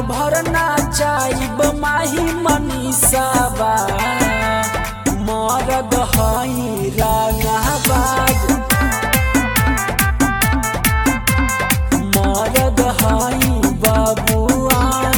भर नाचाइब माही मनीषाबा मरद हई रंगाबाज मरद हई बबुआन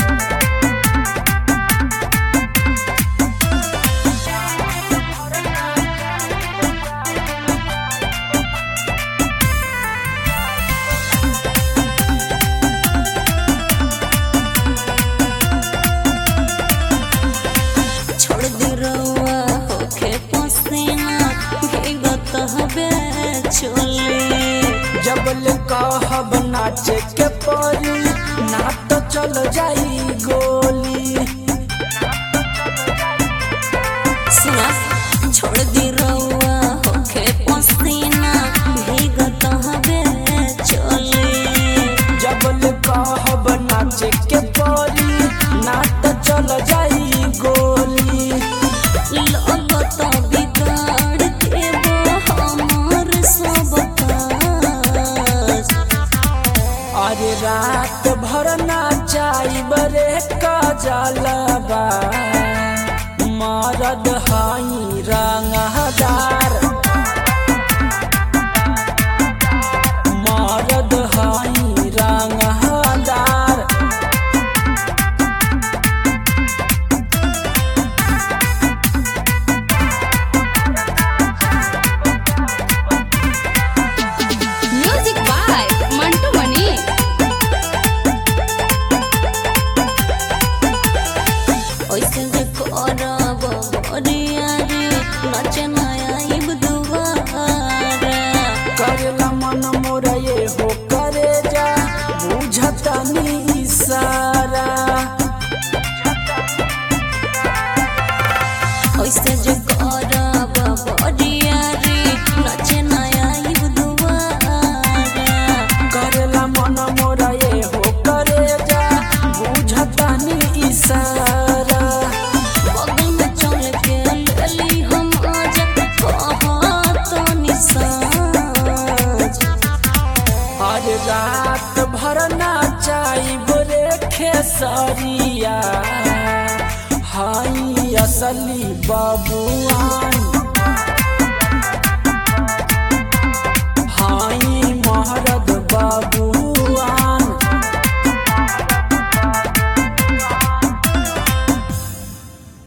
छोड़ दे रउआ होखे पसीना भीगत हवे चोले जबल कहब नाचे के परी ना तो चल जाई गोली सुना छोड़ दे रउआ होखे पसीना भीगत हवे चोले जबल कहब नाचे के परी ना तो चल जाई गोली लगत बिगाड़ देबो हमर सब काज अरे रात भर नाचाई बरे कजलबा मरद हई रंगदार मरद हई रंगदार म्यूजिक बाय मंटू मनी ओइसे जे करब बरिया रे नचे नया इब दुआरा करेला मन मोरा ये हो करे जा बुझता नी इशारा ओइसे जे करब बरिया रे नचे नया इब दुआरा करेला मन मोरा ये हो करे जा बुझता नी इशारा बगल में चल के लेली हम आज कहत निसाज आज रात भर नाचाई बोरे खेसरिया हाई असली बबुआन